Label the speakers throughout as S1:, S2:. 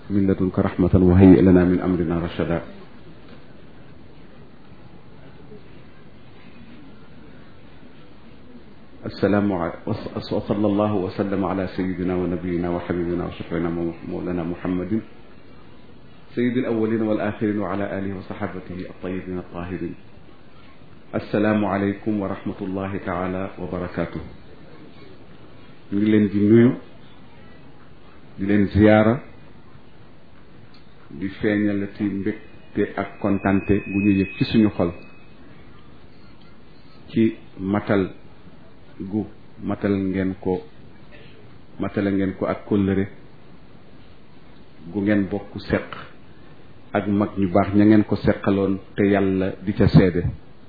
S1: min ladunka rahmatan wa hayyi lana min amrina rashada السلام وصلى الله وسلم على سيدنا ونبينا وحبيبنا وشفينا مولانا محمد سيد الأولين والآخرين وعلى آله وصحابته الطيبين الطاهرين السلام عليكم ورحمة الله تعالى وبركاته ñu ngi leen di nuyu di leen ziyaara di feeñalati mbégte ak kontante bu ñu yëg ci suñu xol ci matal gu matal ngeen ko matale ngeen ko ak kóllëre gu ngeen bokk seq ak mag ñu baax ña ngeen ko seqaloon te yàlla di ca seede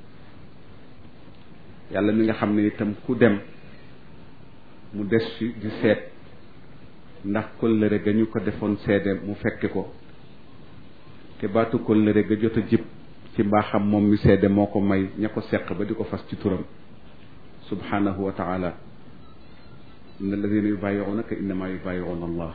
S1: yàlla mi nga xam ne itam ku dem mu des fi di seet ndax kóllëre ga ñu ko defoon seede mu fekke ko te baatu kóllëre ga jot a jib ci mbaaxam moom mi seede moo ko may ña ko seq ba di ko fas ci turam subhanahu wa taala inna alladina yubayiunaka innama yubayiuna allah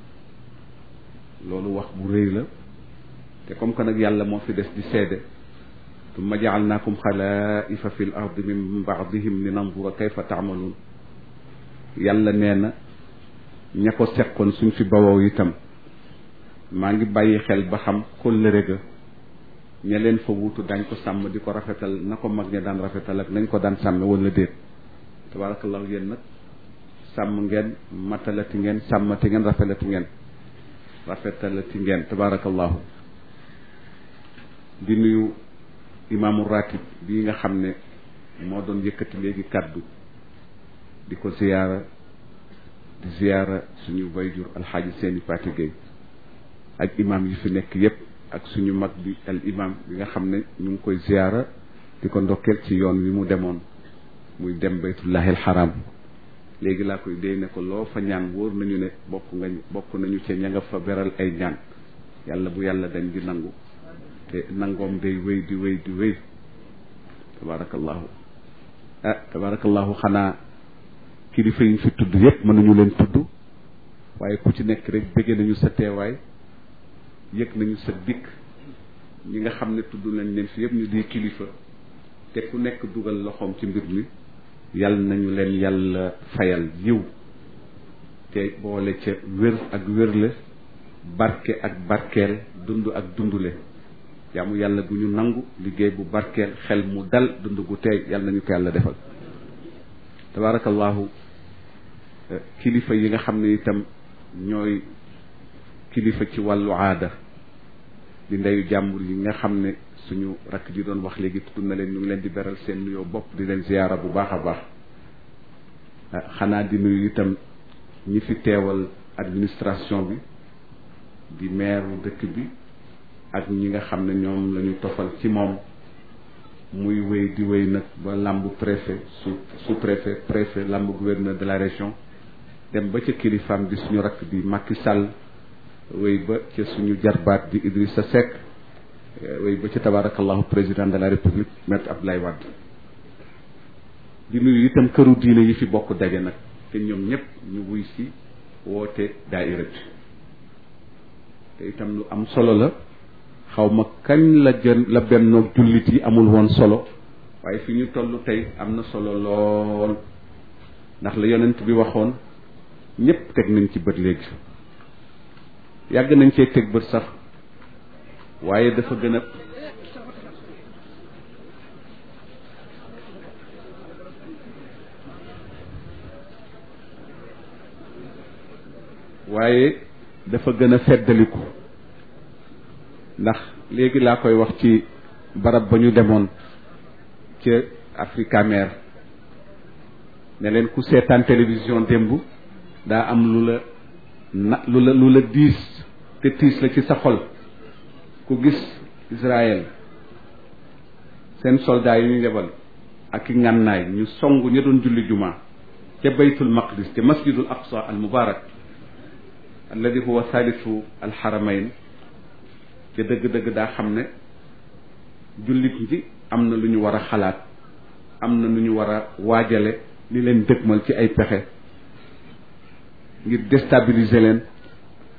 S1: loolu wax bu rëy la te comme que nag yàlla moo fi des di seede tumma jaalnaakum xalaifa fi l ardi min baadihim li nandura kayfa taamaluun yàlla nee na ña ko seqoon suñ fi bawoo itam maa ngi bàyyi xel ba xam kóllëre ga ña leen fa wuutu dañ ko sàmm di ko rafetal na ko mag ña daan rafetal ak nañ ko daan sàmme wala déet tabarakallahu yéen nag sàmm ngeen matalati ngeen sàmmati ngeen rafetalati ngeen rafetalati ngeen tabarakallahu di nuyu imaamu ratib bii nga xam ne moo doon yëkkati léegi kàddu di ko ziyaara di ziyaara suñu wayjur alxaaji seeni Faati Gay ak imaam yi fi nekk yépp ak suñu mag bi al imam bi nga xam ne ñu ngi koy ziyaara di ko ndokkeel ci yoon wi mu demoon muy dem baytullahi alxaram léegi laa koy déy ne ko loo fa ñaan wóor nañu ne bokk nga bokk nañu ci ña nga fa beral ay ñaan yàlla bu yàlla dañ di nangu te nangoom day wéy di wéy di wéy tabarakallahu ah tabarakallahu xanaa kilifa yi ñu fi tudd yépp mënuñu leen tudd waaye ku ci nekk rek bëgge nañu sa teewaay yëg nañu sa dikk ñi nga xam ne tudd nañ leen fi yëpp ñu di kilifa te ku nekk dugal loxoom ci mbir mi yal nañu leen yàlla fayal yiw te boole ca wér ak wérle barke ak barkeel dund ak dundule jaamu yàlla gu ñu nangu liggéey bu barkeel xel mu dal dund gu teey yal nañu ko yàlla defal tabarakallahu kilifa yi nga xam ne itam ñooy kilifa ci wàllu aada di ndeyu jàmbur yi nga xam ne suñu rakk ji doon wax léegi tudd na leen ñu ngi leen di beral seen nuyoo bopp di leen ziyaara bu baax a baax xanaa di nuyu itam ñi fi teewal administration bi di maire dëkk bi ak ñi nga xam ne ñoom la ñu tofal ci moom muy wéy di wéy nag ba làmbu préfet sous sous préfet préfet làmbu gouverneur de la région dem ba ca kilifaam di suñu rakk di Macky Sall wéy ba ca suñu jarbaat di Idrissa Seck wéy ba ca tabarakallahu président de la république maître Abdoulaye Wade di nuyu itam këru diine yi fi bokk daje nag te ñoom ñëpp ñu wuy si woote daaira bi te itam lu am solo la xaw ma kañ la jën la bennoog jullit yi amul woon solo waaye fi ñu toll tey am na solo lool ndax la yonent bi waxoon ñëpp teg nañ ci bët léegi yàgg nañ cee teg bët sax waaye dafa gën a waaye dafa gën a feddaliku ndax léegi laa koy wax ci barab ba ñu demoon ca Africa Mer ne leen ku seetaan télévision démb daa am lu la na lu la lu la diis te tiis la ci sa xol ku gis Israël seen soldats yi ñu yebal ak i ngànnaay ñu song ña doon julli juma ca baytul maqdis te masjidul aqsa al mubarak alladi huwa thalithu al haramayn te dëgg-dëgg daa xam ne jullit ñi am na lu ñu war a xalaat am na lu ñu war a waajale li leen dëgmal ci ay pexe ngir déstabiliser leen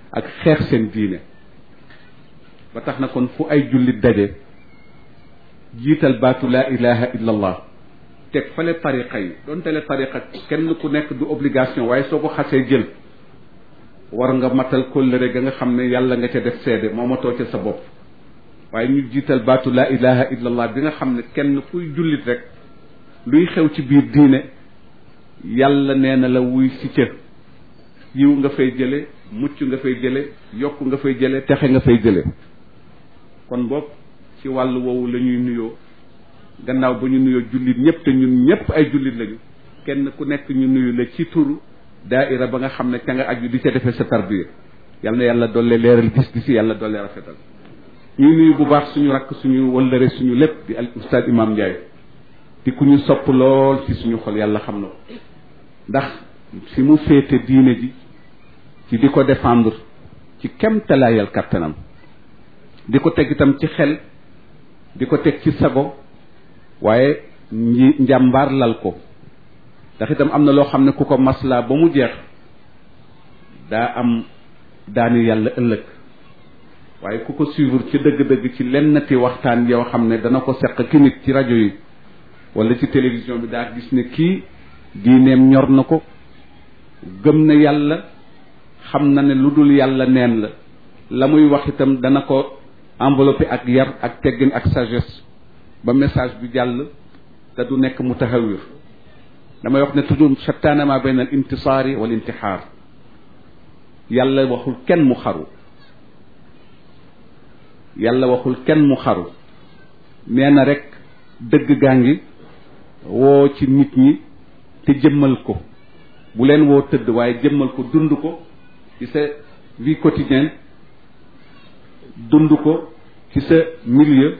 S1: ak xeex seen diine ba tax na kon fu ay jullit daje jiital baatu laa ilaha illa allah teg fale tariqa yi donte le tariqa kenn ku nekk du obligation waaye soo ko xasee jël war nga matal kóllëre ga nga xam ne yàlla nga ca def seede moo matoo ca sa bopp waaye ñu jiital baatu laa ilaha illa allah bi nga xam ne kenn kuy jullit rek luy xew ci biir diine yàlla nee na la wuy si ca yiw nga fay jële mucc nga fay jële yokk nga fay jële texe nga fay jële kon boog ci wàllu woowu la ñuy nuyoo gannaaw ba ñu nuyoo jullit ñëpp te ñun ñëpp ay jullit lañu kenn ku nekk ñu nuyu la ci turu daaira ba nga xam ne ca nga aju di ca defee sa tarbiya yal na yàlla dolle leeral gis gis yàlla dolle rafetal ñuy nuyu bu baax suñu rakk suñu wëllëre suñu lépp di al ustaad imam Ndiaye di ku ñu sopp lool ci suñu xol yàlla xam na ko ndax fi mu féete diine ji ci di ko défendre ci kem talaayal kattanam di ko teg itam ci xel di ko teg ci sago waaye nji njàmbaar lal ko ndax itam am na loo xam ne ku ko maslaa ba mu jeex daa am daani yàlla ëllëg waaye ku ko suivre ci dëgg-dëgg ci lennati waxtaan yoo xam ne dana ko seq ki nit ci rajo yi wala ci télévision bi daa gis ne kii diineem ñor na ko gëm na yàlla xam na ne lu dul yàlla neen la la muy wax itam dana ko enveloppé ak yar ak teggin ak sagesse ba message bi jàll te du nekk mutahawir damay wax ne toujours shattaana ma bayna al intisaari wal intixaar yàlla waxul kenn mu xaru yàlla waxul kenn mu xaru nee na rek dëgg gaa ngi woo ci nit ñi te jëmmal ko bu leen woo tëdd waaye jëmmal ko dund ko ci sa vie quotidienne dund ko ci sa milieu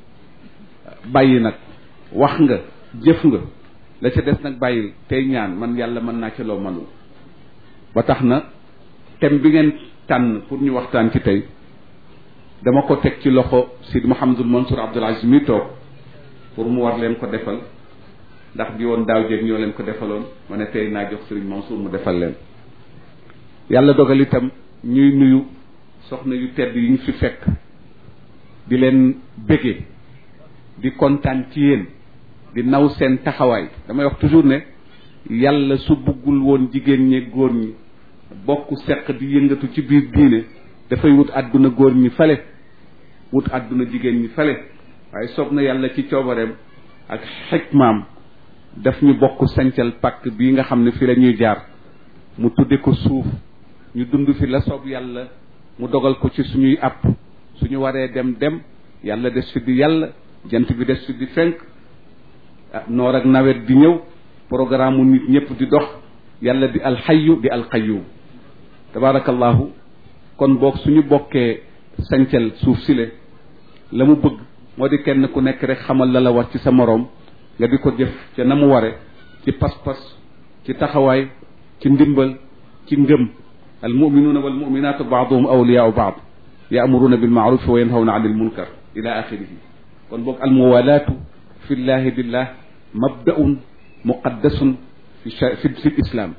S1: bàyyi nag wax nga jëf nga la ca des nag bàyyil tey ñaan man yàlla mën naa ca loo mënul ba tax na thème bi ngeen tànn pour ñu waxtaan ci tey dama ko teg ci loxo Sidi Mouhamadul Mansour Abdoul Aziz mi toog pour mu war leen ko defal ndax bi woon daaw jéeg ñoo leen ko defaloon ma ne tey naa jox Serigne Mansour mu defal leen yàlla dogal itam ñuy nuyu soxna yu tedd yi ñu fi fekk di leen bége di kontaan ci yéen di naw seen taxawaay damay wax toujours ne yàlla su buggul woon jigéen ñi góor ñi bokk seq di yëngatu ci biir diine dafay wut àdduna góor ñi fale wut àdduna jigéen ñi fale waaye soob na yàlla ci coobareem ak xikmaam daf ñu bokk sancal pàkk bii nga xam ne fi la ñuy jaar mu tudde ko suuf ñu dund fi la soob yàlla mu dogal ko ci suñuy àpp suñu waree dem dem yàlla des fi di yàlla jant bi des fi di fenk noor ak nawet di ñëw programme mu nit ñëpp di dox yàlla di alxayu di alqayyum tabaarakallahu kon boog suñu bokkee sancal suuf sile la mu bëgg moo di kenn ku nekk rek xamal la la war ci sa moroom nga di ko jëf ca na mu ware ci pas-pas ci taxawaay ci ndimbal ci ngëm al muminuuna wal muminaatu baaduhum awliyaau baad yaamuruuna bil maaruf wa yanhawna anil munkar ila axirihi kon boog al muwalaatu fi llahi billah mabdaun muqaddasun fi fi fi islam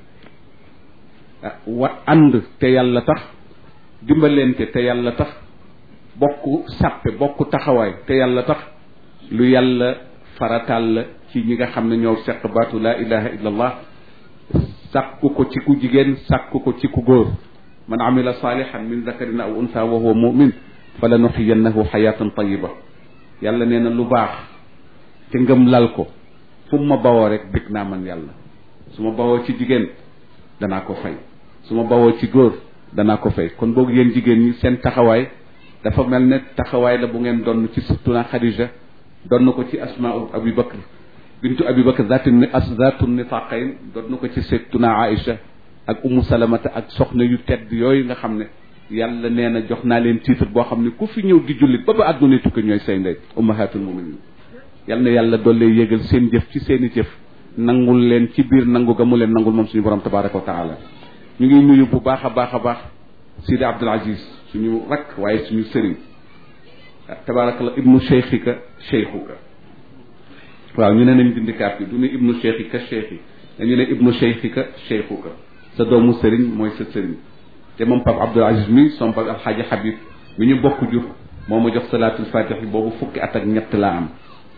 S1: wa ànd te yàlla tax dimbalente te yàlla tax bokk sàppe bokk taxawaay te yàlla tax lu yàlla farataal la ci ñi nga xam ne ñoo seq baatu laa ilaha illa allah sàkku ko ci ku jigéen sàkku ko ci ku góor man amila salihan min zakarin aw unsa wa huwa mumin fa la nuxiyannahu xayatan tayiba yàlla nee na lu baax te ngëm lal ko fu ma bawoo rek bég naa man yàlla su ma bawoo ci jigéen danaa ko fay su ma bawoo ci góor danaa ko fay kon boog yéen jigéen ñi seen taxawaay dafa mel ne taxawaay la bu ngeen donn ci surtuna Xadija donn ko ci asmaa abi bakr bintu abi bakr zaatu zaatu nitaqayn donn ko ci surtuna Aïcha ak umu salamata ak soxna yu tedd yooyu nga xam ne yàlla nee na jox naa leen titre boo xam ne ku fi ñëw di jullit ba ba àdduna tukki ñooy say ndey ummahatul muminin yal na yàlla doole yégal seen jëf ci seen i jëf nangul leen ci biir nangu ga mu leen nangul moom suñu borom tabaraka wa taala ñu ngi nuyu bu baax a baax a baax Sidi Abdul Aziz suñu rakk waaye suñu sëriñ tabarakallah ibnu cheikhika cheikhuka waaw ñu ne nañ bindikaat bi du ne ibnu cheikhika cheikhi dañu ne ibnu cheikhika cheikhuka sa doomu sëriñ mooy sa sëriñ te moom Pape Abdoul Aziz mi son Pape Alxaaji Habib mi ñu bokk jur moo ma jox salaatul fatih boobu fukki at ak ñett laa am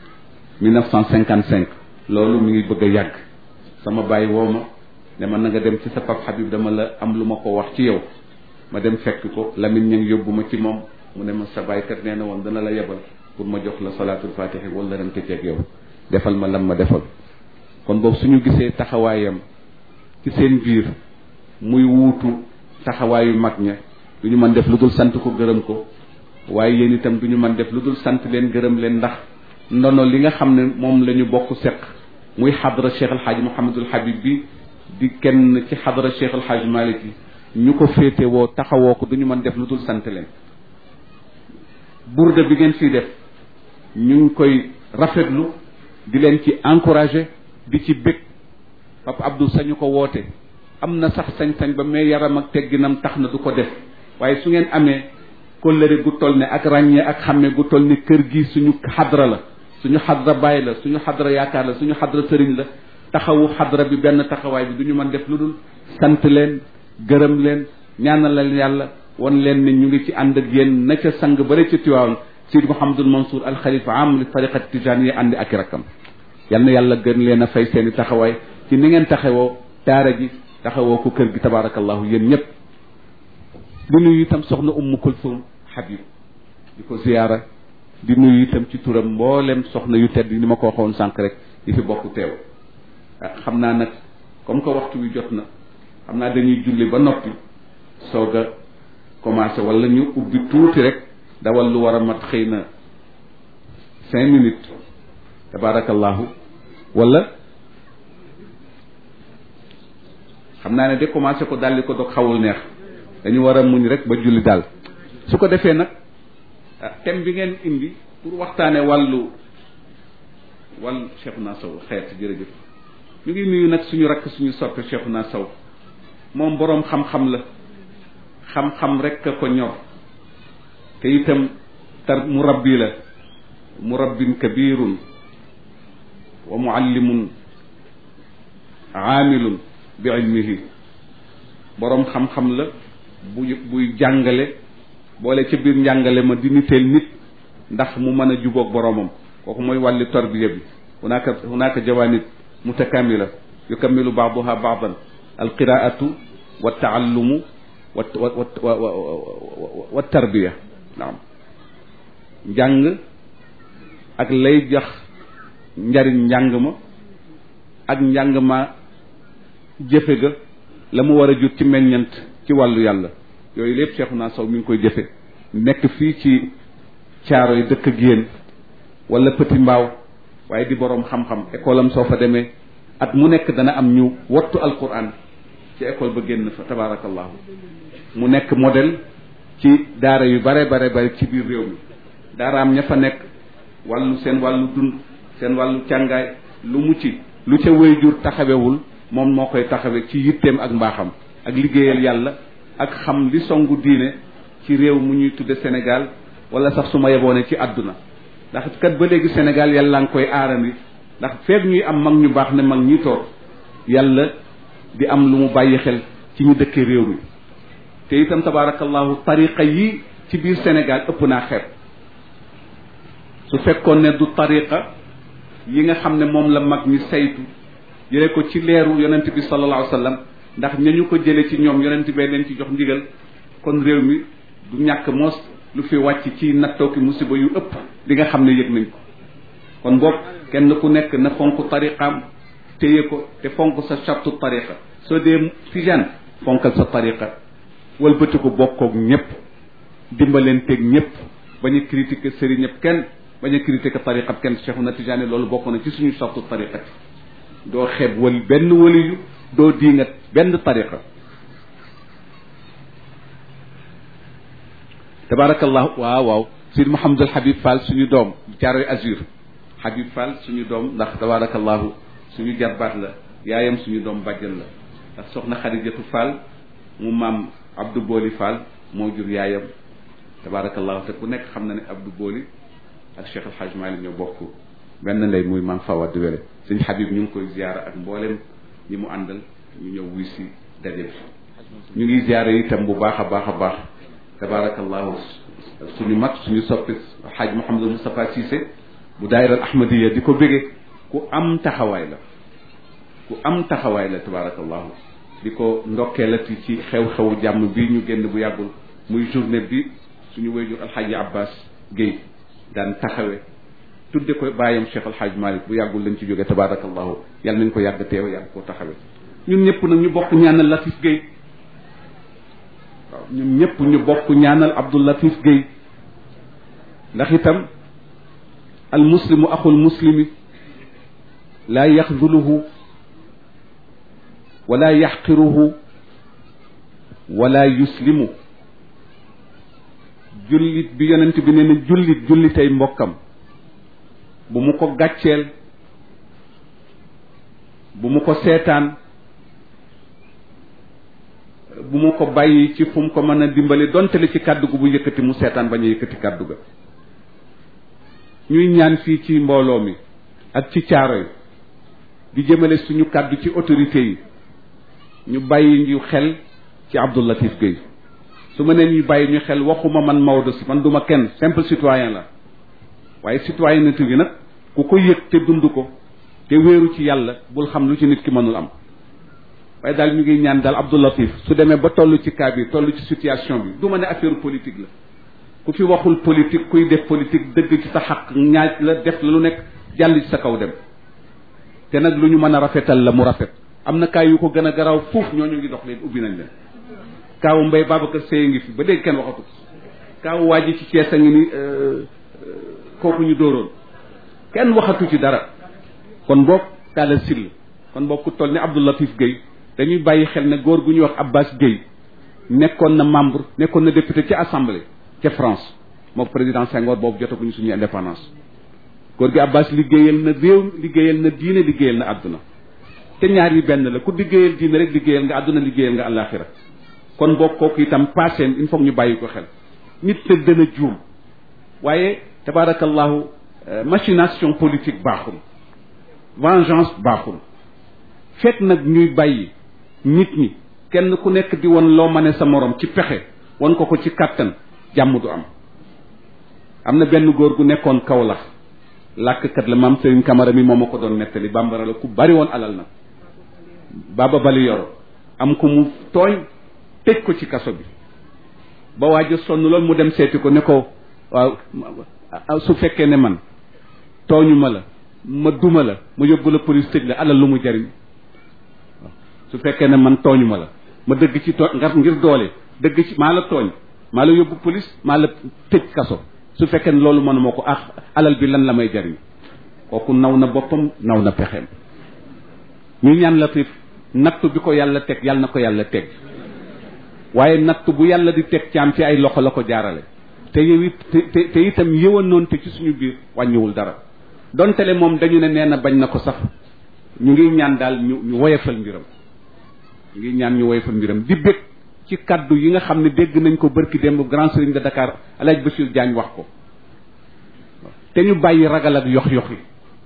S1: 1955 loolu mi ngi bëgg a yàgg sama bàyyi woo ma ne ma na nga dem ci sa Pape Habib dama la am lu ma ko wax ci yow ma dem fekk ko Lamine ña ngi yóbbu ma ci moom mu ne ma sa bàyyikat nee na woon dana la yebal pour ma jox la salaatul fatih wala ren ceeg yow defal ma lam ma defal kon boobu suñu gisee taxawaayam ci seen biir muy wuutu taxawaayu mag ña du ñu mën def lu dul sant ko gërëm ko waaye yéen itam du ñu mën def lu dul sant leen gërëm leen ndax ndono li nga xam ne moom la ñu bokk seq muy xadra Cheikh El Hadj Mouhamadul Habib bi di kenn ci xadra Cheikh El Hadj Malick yi ñu ko féete woo taxawoo ko du ñu mën def lu dul sant leen burda bi ngeen fii def ñu ngi koy rafetlu di leen ci encouragé di ci bég Papa Abdou sañu ko woote am na sax sañ-sañ ba mais yaram ak tegginam tax na du ko def waaye su ngeen amee kóllëre gu toll ne ak ràññee ak xàmme gu toll ne kër gi suñu xadra la suñu xadra baay la suñu xadra yaakaar la suñu xadra sëriñ la taxawu xadra bi benn taxawaay bi du ñu mën def lu dul sant leen gërëm leen ñaanal leen yàlla won leen ne ñu ngi ci ànd ak yéen na ca sang bare ca Tiwaawan Sidi Mouhamadul Mansour al xalifa am li tariqat tijaan yi àndi ak i rakkam yal na yàlla gën leen a fay seen i taxawaay ci ni ngeen taxawoo daara ji taxawoo ko kër gi tabaarakallahu yéen ñëpp di nuyu itam soxna Ummu Kulsum Habib di ko ziyaara di nuyu itam ci turam mboolem soxna yu tedd ni ma ko waxoon sànq rek yi fi bokk teew xam naa nag comme que waxtu wi jot na xam naa dañuy julli ba noppi soog a commencé wala ñu ubbi tuuti rek dawal lu war a mat xëy na cinq minutes tabaarakallahu wala xam naa ne de commencé ko daldi ko dog xawul neex dañu war a muñ rek ba julli daal su ko defee nag thème bi ngeen indi pour waxtaane wàllu wàllu Cheikhouna Sow xeet jërëjëf ñu ngi nuyu nag suñu rakk suñu soppe Cheikhouna Sow moom boroom xam-xam la xam-xam rek a ko ñor te itam tar murabbi la murabbin kabirun wa muallimun aamilun bi ilmihi boroom xam-xam la buy buy jàngale boole ca biir njàngale ma di niteel nit ndax mu mën a jubóog boroomam kooku mooy wàlli tarbiya bi hunaka hunaka jawanib mutakamila yukammilu baaduha baadan alqiraatu wa taallumu wa wa wa wa tarbiya naam njàng ak lay jox njariñ njàng ma ak njàng ma jëfe ga la mu war a jur ci meññant ci wàllu yàlla yooyu lépp Cheikhouna Sow mi ngi koy jëfe nekk fii ci caaro yi dëkk ak yéen wala Petit Mbaaw waaye di boroom xam-xam école am soo fa demee at mu nekk dana am ñu wattu alquran ci école ba génn fa tabaarakallahu mu nekk modèle ci daara yu bare bare bare ci biir réew mi daaraam ña fa nekk wàllu seen wàllu dund seen wàllu càngaay lu mu ci lu ca wéyjur taxawewul moom moo koy taxawe ci yitteem ak mbaaxam ak liggéeyal yàlla ak xam li songu diine ci réew mu ñuy tudde Sénégal wala sax su ma yeboone ci àdduna ndax kat ba léegi Sénégal yàlla nga koy aarandi ndax feeg ñuy am mag ñu baax ne mag ñi toog yàlla di am lu mu bàyyi xel ci ñu dëkkee réew mi te itam tabaarakallahu tariqa yi ci biir Sénégal ëpp naa xeeb su fekkoon ne du tariqa yi nga xam ne moom la mag ñi saytu jële ko ci leeru yonent bi sallallahu alayhi wa sallam ndax ñañu ko jële ci ñoom yonent bee leen ci jox ndigal kon réew mi du ñàkk moos lu fi wàcc ci nattoo ki musiba yu ëpp li nga xam ne yëg nañ ko kon boog kenn ku nekk na fonk tariqaam téye ko te fonk sa chartu tariqa soo dee tijaan fonkal sa tariqa wëlbati ko bokkoog ñëpp dimbalenteeg ñëpp bañ a critiquer sëriñ ñëpp kenn bañ a critiquer tariqa kenn Cheikhouna Tidiane loolu bokk na ci suñu chartu tariqati doo xeeb wal benn waliyu doo diingat benn tariqa tabarakallahu waaw waaw Sidi Mouhamadul Habib Fall suñu doom Caaroy Azur Habib Fall suñu doom ndax tabarakallahu suñu jarbaat la yaayam suñu doom bàjjan la ndax soxna Xadijatu Fall mu maam Abdou Boli Fall moo jur yaayam tabarakallahu te ku nekk xam na ne Abdou Boli ak Cheikh El Hadj Malick ñoo bokk benn ndey muy maam Fawad Wele suñu Habib ñu ngi koy ziyaara ak mboolem ñi mu àndal ñu ñëw wuy si daje bi ñu ngi ziare itam bu baax a baax a baax tabaarakallahu suñu mag suñu soppi xaaj Mouhamadou Moustapha Cissé bu daayiral ahmadiya di ko bége ku am taxawaay la ku am taxawaay la tabaarakallahu di ko ndokkeelati ci xew-xewu jàmm bi ñu génn bu yàggul muy journée bi suñu wéyjur alxaaji abbas Guèye daan taxawe tudde ko bàyyam Cheikh alxaaj Malick bu yàggul lañ ci jóge tabaarakallahu yàlla nañ ko yàgg teew yàgg koo taxawe ñun ñëpp nag ñu bokk ñaanal Latif Guèye waaw ñun ñëpp ñu bokk ñaanal Abdou Latif Guèye ndax itam al muslimu axul muslimi laa yaxduluhu wala yaxqiruhu wala yuslimu jullit bi yonent bi nee na jullit jullitay mbokkam bu mu ko gàcceel bu mu ko seetaan bu mu ko bàyyi ci fu mu ko mën a dimbali donte li ci kàddu gu bu yëkkati mu seetaan bañ a yëkkati kàddu ga ñuy ñaan fii ci mbooloo mi ak ci caaro yi di jëmale suñu kàddu ci autorité yi ñu bàyyi ñu xel ci Abdou Latif Guèye su ma nee ñu bàyyi ñu xel waxuma man Maodo si man duma kenn simple citoyen la waaye citoyenneté bi nag ku ko yëg te dund ko te wéeru ci yàlla bul xam lu ci nit ki mënul am waaye daal ñu ngi ñaan daal Abdou Latif su demee ba toll ci cas bi toll ci situation bi du ma ne affaire politique la ku fi waxul politique kuy def politique dëgg ci sa xaq ñaaj la def la lu nekk jàll ci sa kaw dem te nag lu ñu mën a rafetal la mu rafet am na kaay yu ko gën a garaaw fuuf ñooñu ngi dox leen ubbi nañ leen kaawu mbay Babacar Seye ngi fi ba léegi kenn waxatu kaawu waa ji ci Cees a ngi ni kooku ñu dóoroon kenn waxatu ci dara kon boog kaala sill kon boog ku toll ni Abdou Latif Guèye dañuy bàyyi xel ne góor gu ñuy wax Abbas Guèye nekkoon na membre nekkoon na député ci assemblée ca France mook président Senghor boobu jotaguñu suñu indépendance góor gi Abbas liggéeyal na réew liggéeyal na diine liggéeyal na àdduna te ñaar yi benn la ku liggéeyal diine rek liggéeyal nga àdduna liggéeyal nga àllaaxira kon boo kooku itam passé il faut ñu bàyyi ko xel nit te dana juum waaye tabaarakallahu machination politique baaxul vengeance baaxul fekk nag ñuy bàyyi nit ñi kenn ku nekk di won loo mane sa morom ci pexe won ko ko ci kàttan jàmm du am am na benn góor gu nekkoon Kaolack làkkat la maam Serigne Camara mi moom ma ko doon nettali bambara la ku bari woon alal nag baaba bali yoro am ko mu tooñ tëj ko ci kaso bi ba waaj a sonn loolu mu dem seeti ko ne ko waaw su fekkee ne man tooñu ma la ma duma la ma yóbbu la police tëj la alal lu mu jariñ waaw su fekkee ne man tooñu ma la ma dëgg ci tooñ ngar ngir doole dëgg ci maa la tooñ maa la yóbbu police maa la tëj kaso su fekkee ne loolu mënuma ko ah alal bi lan la may jariñ kooku naw na boppam naw na pexeem ñu ñaan Latif nattu bi ko yàlla teg yàlla na ko yàlla teg waaye nattu bu yàlla di teg caam ci ay loxo la ko jaarale te yow it te te itam yëwanoon te ci suñu biir wàññiwul dara dontele moom dañu ne nee na bañ na ko sax ñu ngi ñaan daal ñu ñu woyefal mbiram ñu ngi ñaan ñu woyefal mbiram di bég ci kaddu yi nga xam ne dégg nañ ko bërki démb grand serigne de Dakar Alaaji Bachir Diagne wax ko te ñu bàyyi ragal ak yox yox yi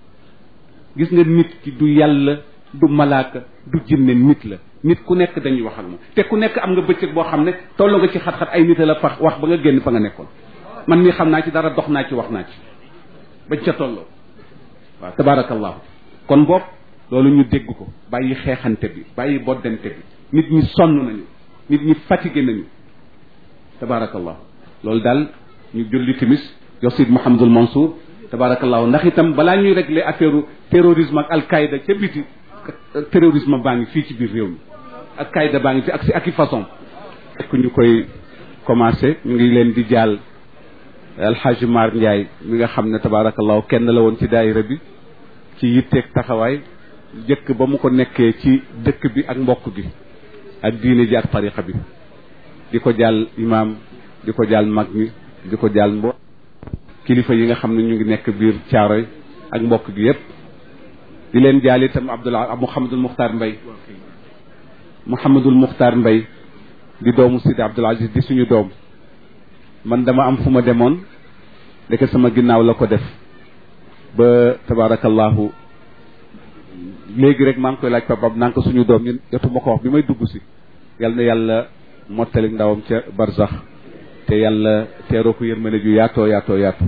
S1: gis nga nit ki du yàlla du malaaka du jinne nit la nit ku nekk dañuy wax ak moom te ku nekk am nga bëccëg boo xam ne toll nga ci xat-xat ay nit la fa wax ba nga génn fa nga nekkoon man mii xam naa ci dara dox naa ci wax naa ci bañ ca tolloo waaw tabaarakallahu kon boog loolu ñu dégg ko bàyyi xeexante bi bàyyi boddante bi nit ñi sonn nañu nit ñi fatigué nañu tabaarakallahu loolu daal ñu julli timis jox Sid Mouhamadul Mansour tabaarakallahu ndax itam balaa ñuy régler affaire terrorisme ak alqaïda ca biti terrorisme baa ngi fii ci biir réew mi ak qaïda baa ngi fi ak si ak i façon fekk ñu koy commencé ñu ngi leen di jaal alxaaji Mar Ndiaye mi nga xam ne tabaarakallahu kenn la woon ci daayira bi ci yitteeg taxawaay jëkk ba mu ko nekkee ci dëkk bi ak mbokk gi ak diine ji ak tariqa bi di ko jaal imaam di ko jaal mag mi di ko jaal mbo kilifa yi nga xam ne ñu ngi nekk biir caaroy ak mbokk gi yépp di leen jaal itam Abdullah Mouhamadul Muxtaar Mbay Mouhamadul Muxtaar Mbay di doomu Sidi Abdul Aziz di suñu doom man dama am fu ma demoon ndeke sama ginnaaw la ko def ba tabaarakallahu léegi rek maa ngi koy laaj papam naa ko suñu doom ñun jotuma ko wax bi may dugg si yal na yàlla mottali ndawam ca barzax te yàlla teeroo ko yërmande ju yaatoo yaatoo yaatu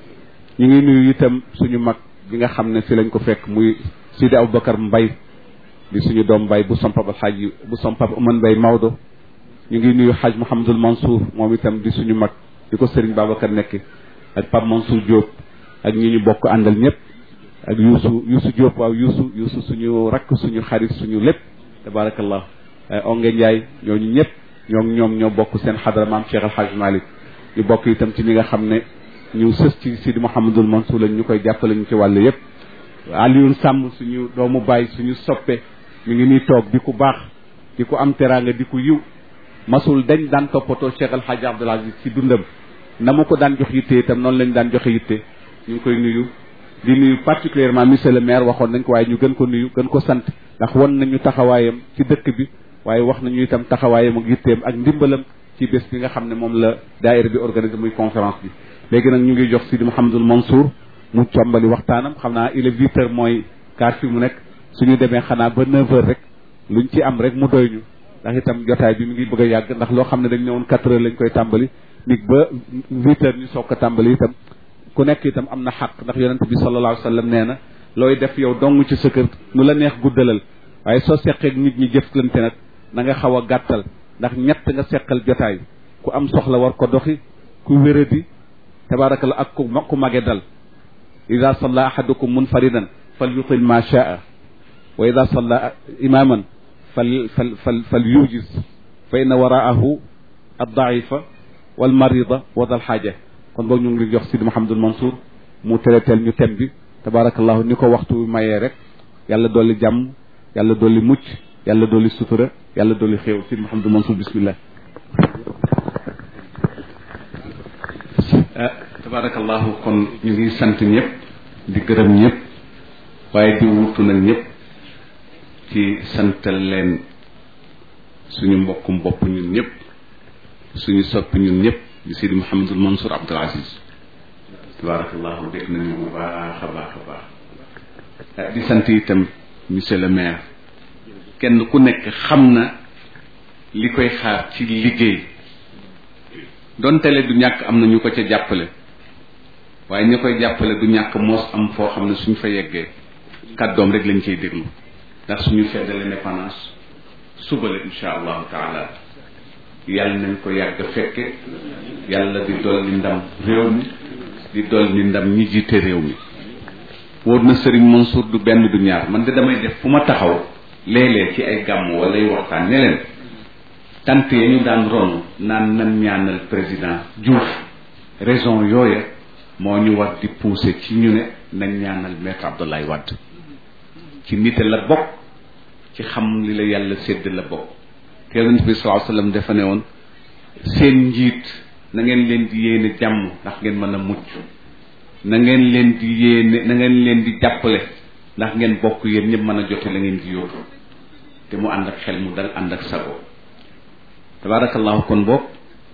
S1: ñu ngi nuyu itam suñu mag bi nga xam ne fi lañ ko fekk muy Sidi Aboubacar Mbay di suñu doom mbay bu sompab alxaaj bu sompab Oman Mbay Maodo ñu ngi nuyu xaaj Mouhamadul Mansour moom itam di suñu mag di ko Serigne Babacar nekk ak Pape Mansour Diop ak ñi ñu bokk àndal ñëpp ak Youssou Youssou Diop waaw Youssou Youssou suñu rakk suñu xarit suñu lépp tabarakallah onge Ndiaye ñooñu ñëpp ñoom ñoom ñoo bokk seen xadara maam Cheikh Alxaaj Malick ñu bokk itam ci ñi nga xam ne ñu sës ci Sidi Mouhamadul Mansour lañ ñu koy jàppale ñu ci wàll yëpp Alioune Sàmm suñu doomu baay suñu soppe ñu ngi nii toog di ku baax di ku am teraanga di ku yiw masul dañ daan toppatoo Cheikh El Hadj Abdoul Aziz ci dundam na mu ko daan jox yitte itam noonu lañ daan joxe yitte ñu ngi koy nuyu di nuyu particulièrement monsieur le maire waxoon nañ ko waaye ñu gën ko nuyu gën ko sant ndax won nañu taxawaayam ci dëkk bi waaye wax nañu itam taxawaayam ak yitteem ak ndimbalam ci bés bi nga xam ne moom la daayira bi organisé muy conférence bi léegi nag ñu ngi jox Sidi Mouhamadul Mansour mu combali waxtaanam xam naa il est huit heures mooy quart fi mu nekk suñu demee xanaa ba neuf heures rek luñ ci am rek mu doy ñu ndax itam jotaay bi mi ngi bëgg a yàgg ndax loo xam ne dañ ne woon quatre heures lañ koy tàmbali nit ba huit heures ñu soog ko tàmbali itam ku nekk itam am na xaq ndax yonent bi sallallahu alayhi wa sallam nee na looy def yow dong ci sa kër nu la neex guddalal waaye soo seqeeg nit ñi jëflante nag na nga xaw a gàttal ndax ñett nga seqal jotaay ku am soxla war ko doxi ku wéradi tabaarakallah ak ku ku mage dal ida salla ahadukum munfaridan fal yutil ma shaa wa ida salla imaman fal fal fal fal yujiz fa inna waraahu addaifa wal marida wa dal xaaja kon boog ñu ngi jox Sidi Mouhamadul Mansour mu teleteel ñu tem bi tabaarakallahu ni ko waxtu bi mayee rek yàlla dolli jàmm yàlla dolli mucc yàlla dolli sutura yàlla dolli xéew Sidi Mouhamadul Mansour bismillah tabaarakallahu kon ñu ngi sant ñëpp di gërëm ñëpp waaye di wutu nag ñëpp ci santal leen suñu mbokkum bopp ñun ñëpp suñu soppi ñun ñëpp di Sidi Mouhamadul Mansour Abdoul Aziz tabaarakallahu dégg nañu bu baax a baax a baax di sant itam monsieur le maire kenn ku nekk xam na li koy xaar ci liggéey donte le du ñàkk am na ñu ko ca jàppale waaye ña koy jàppale du ñàkk moos am foo xam ne suñ fa yeggee kàddoom rek lañ cay déglu ndax suñu fête de l'indépendance suba la insha allahu taala yàlla nañ ko yàgg fekke yàlla di dolli ndam réew mi di dolli ndam ñi jiite réew mi wóor na Serigne Mansour du benn du ñaar man de damay def fu ma taxaw léeg-léeg ci ay gàmm wala ay waxtaan ne leen tant ya ñu daan ron naan nan ñaanal président Diouf raison yooya moo ñu war di pousser ci ñu ne nañ ñaanal maître Abdoulaye Wade ci nite la bokk ci xam li la yàlla sédd la bokk te yonent bi sallallahu alayhi wasallam dafa ne woon seen njiit na ngeen leen di yéene jàmm ndax ngeen mën a mucc na ngeen leen di yéene na ngeen leen di jàppale ndax ngeen bokk yéen ñëpp mën a jote la ngeen di yóotu te mu ànd ak xel mu dal ànd ak sago tabaarakallahu kon boog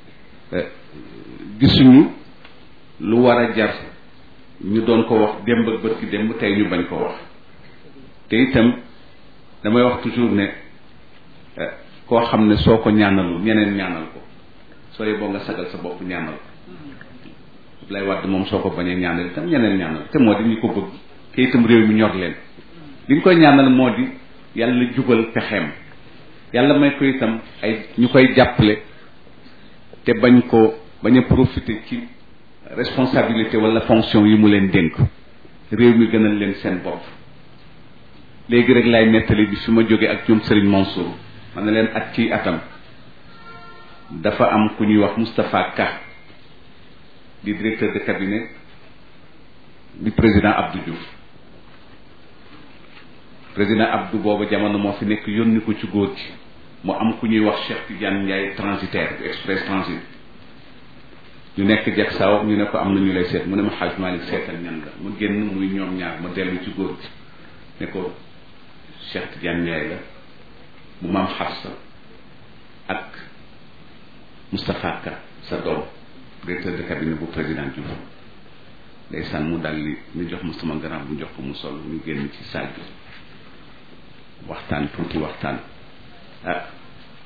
S1: gisuñu lu war a jar ñu doon ko wax démb ak bët ki démb tey ñu bañ ko wax te itam damay wax toujours ne koo xam ne soo ko ñaanalul ñeneen ñaanal ko soo yeboo nga sagal sa bopp ñaanal ko lay wadd moom soo ko bañee ñaanal itam ñeneen ñaanal te moo di ñu ko bëgg te itam réew mi ñor leen li ñu koy ñaanal moo di yàlla jubal pexeem yàlla may ko itam ay ñu koy jàppale te bañ ko bañ a profiter ci responsabilité wala fonction yi mu leen dénk réew mi gënal leen seen bopp léegi rek laay nettali bi fi ma jógee ak ñoom Serigne Mansour man na leen at ci atam dafa am ku ñuy wax Moustapha Ka di directeur de cabinet di président Abdou Diouf président Abdou booba jamono moo fi nekk yónni ko ci góor gi mu am ku ñuy wax Cheikh Tidiane Ndiaye transitaire bu express transit ñu nekk jag saaw ñu ne ko am na ñu lay seet mu ne ma xaaj Malick seetal ñan la mu génn muy ñoom ñaar ma dellu ci góor gi ne ko Cheikh Tidiane Ndiaye la bu maam Xafsa ak Moustapha Ka sa doom directeur de cabinet bu président Diouf ndeysaan mu dal li ñu jox ma sama grand bu jox ko mu sol ñu génn ci salle bi waxtaan tuuti waxtaan ah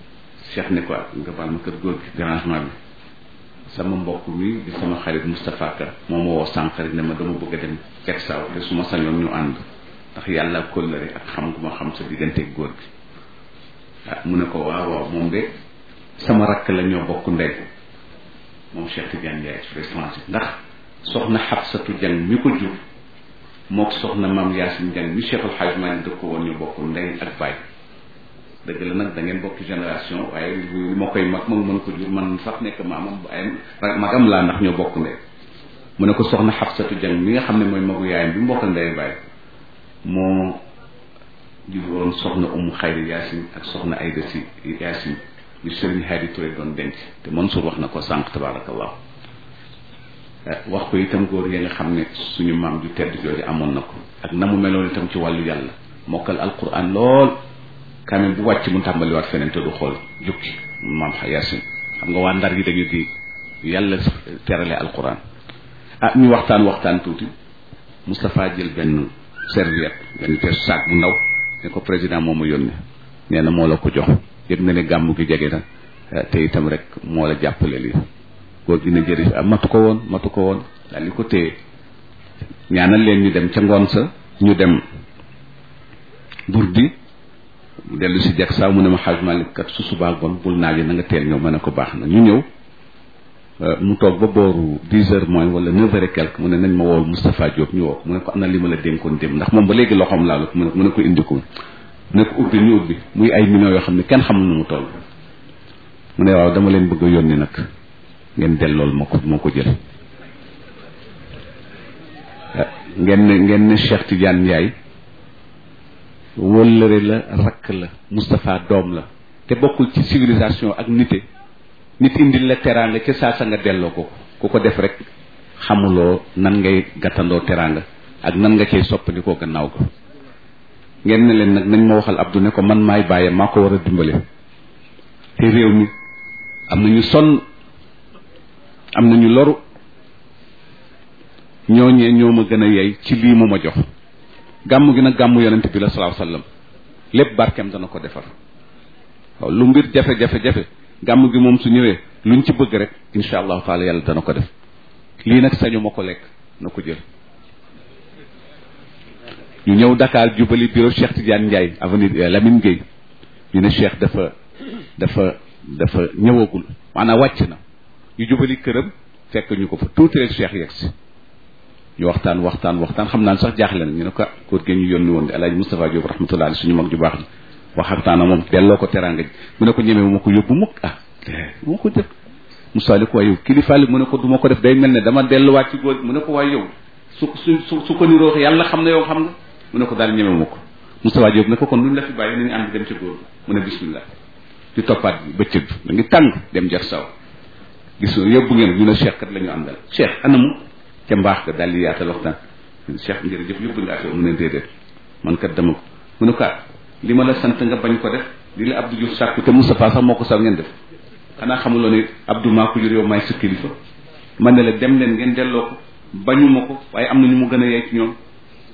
S1: Cheikh ne ko nga baal ma kër góor gi dérangement bi sama mbokk mi di sama xarit Moustapha Ka moom moo woo sànq rek ne ma dama bëgg a dem Cek Saaw te su ma sañoon ñu ànd ndax yàlla kóllëre ak xam gu ma xam sa digganteeg góor gi ah mu ne ko waaw waaw moom de sama rakk la ñoo bokk ndey moom Cheikh Tidiane Ndiaye expressance ndax soxna Xabsatu Jang mi ko jur mook soxna maam Yaasin Jang mi Cheikh El Hadj Malick dëkk woon ñu bokk ndey ak baay dëgg la nag da ngeen bokk génération waaye li ma koy mag moom mën ko jur man sax nekk maamam waaye magam laa ndax ñoo bokk ndey mu ne ko soxna Xabsatu Jang mi nga xam ne mooy magu yaayam bi mu bokk ndey baay moo jur woon soxna Umu Xayri Yaasin ak soxna Ayda Si Yaasin li Sëriñ Hadi Touré doon denc te Mansour wax na ko sànq tabaarakallah wax ko itam góor ya nga xam ne suñu maam ju tedd jooju amoon na ko ak na mu meloon itam ci wàllu yàlla mokkal alquran lool kaamil bu wàcc mu tàmbaliwaat feneen te du xool jukki maam Yaasin xam nga waa ndar yi dañu di yàlla terale alquran ah ñu waxtaan waxtaan tuuti Moustapha jël benn serviette benn te sac bu ndaw ne ko président moo ma yónnee nee na moo la ko jox yëg na ne gàmmu gi jege na te itam rek moo la jàppale lii góor gi ne jërëjëf ah matu ko woon matu ko woon daal di ko téye ñaanal leen ñu dem ca ngoon sa ñu dem burdi dellu si jag saa mu ne ma xaaj Malick kat su subaa gon bul naaj na nga teel ñëw ma ne ko baax na ñu ñëw mu toog ba booru dix heures moins wala neuf heures et quelque mu ne nañ ma wool Moustapha Diop ñu woo mu ne ko am na li ma la dénkoon dem ndax moom ba léegi loxoom laalu mu ne mu ne ko indi ko mu ne ko ubbi ñu ubbi muy ay millions yoo xam ne kenn xamul nu mu toll mu ne waaw dama leen bëgg a yónni nag ngeen dellool ma ko moo ko jël ngeen ne ngeen ne Cheikh Tidiane Ndiaye wóllëre la rakk la Moustapha doom la te bokkul ci civilisation ak nite nit indil la teraanga ca saa sa nga delloo ko ku ko def rek xamuloo nan ngay gàttandoo teraanga ak nan nga cay soppandikoo gannaaw ko ngeen ne leen nag nañ ma waxal Abdou ne ko man maay bàyyee maa ko war a dimbale te réew mi am na ñu sonn am na ñu loru ñooñee ñoo ma gën a yey ci lii mu ma jox gàmm gi nag gàmmu yonent bi la salaahu sallam lépp barkeem dana ko defar waaw lu mbir jafe-jafe-jafe gàmm gi moom su ñëwee luñ ci bëgg rek insha allahu taala yàlla dana ko def lii nag sañu ma ko lekk na ko jël ñu ñëw Dakar jubali bureau Cheikh Tidiane Ndiaye avenue Lamine Gueye ñu ne Cheikh dafa dafa dafa ñëwagul maanaam wàcc na ñu jubali këram fekk ñu ko fa tuuti rek Cheikh yegg si ñu waxtaan waxtaan waxtaan xam naa sax jaaxle na ñu ne ko kóor gi ñu yónni woon di alaaji Moustapha Diop rahmatullah ali suñu mag ju baax ji waxtaan ak moom delloo ko teraanga ji mu ne ko ñemee ma ko yóbbu mukk ah moo ko def Moussa li ko waaye yow kilifa li mu ne ko du ma ko def day mel ne dama delluwaat ci góor mu ne ko waaye yow su su su ko niroo yàlla xam na yow xam nga mu ne ko daal ñeme ma ko Moustapha Diop ne ko kon luñ la fi bàyyi nañu ànd dem ca góor mu ne bismillah di toppaat bëccëg bi da ngi tàng dem jar saw gis yóbbu ngeen ñu ne Cheikh kat la ñu àndal Cheikh anamu ca mbaax ga daal di yaatal waxtaan Cheikh njërëjëf yóbbu nga affaire mu ne déedéet man kat dama ko mu ne ko li ma la sant nga bañ ko def li la Abdou Diouf sàkku te Moustapha sax moo ko sax ngeen def xanaa xamuloo ne Abdou maa ko jur yow maay sa kilifa man ne la dem leen ngeen delloo ko bañuma ko waaye am na ñu mu gën a yey ci ñoom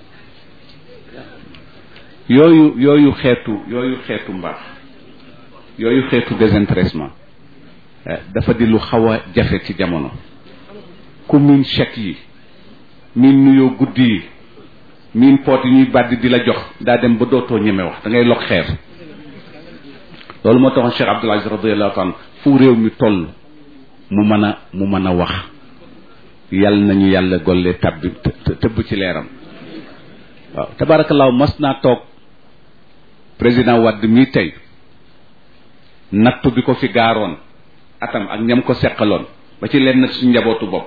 S1: yooyu yooyu xeetu yooyu xeetu mbaax yooyu xeetu désintéressement dafa di lu xaw a jafe ci jamono ku miin chèque yi miin nuyoo guddi yi miin poot yi ñuy bàddi di la jox daa dem ba dootoo ñeme wax da ngay log xeer loolu moo taxoon Cheikh Abdoul Aziz radiyallahu anhu fu réew mi toll mu mën a mu mën a wax yàlla nañu yàlla golle tabbi tëbb ci leeram waaw tabaarakallaahu mas naa toog président Wade mii tey nattu bi ko fi gaaroon atam ak ñam ko seqaloon ba ci leen nag suñ njabootu bopp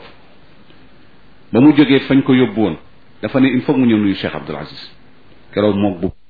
S1: ba mu jógee fañ ko yóbbu woon dafa ne il faut mu ñëw nuyu Cheikh Abdoul Aziz keroog moog bu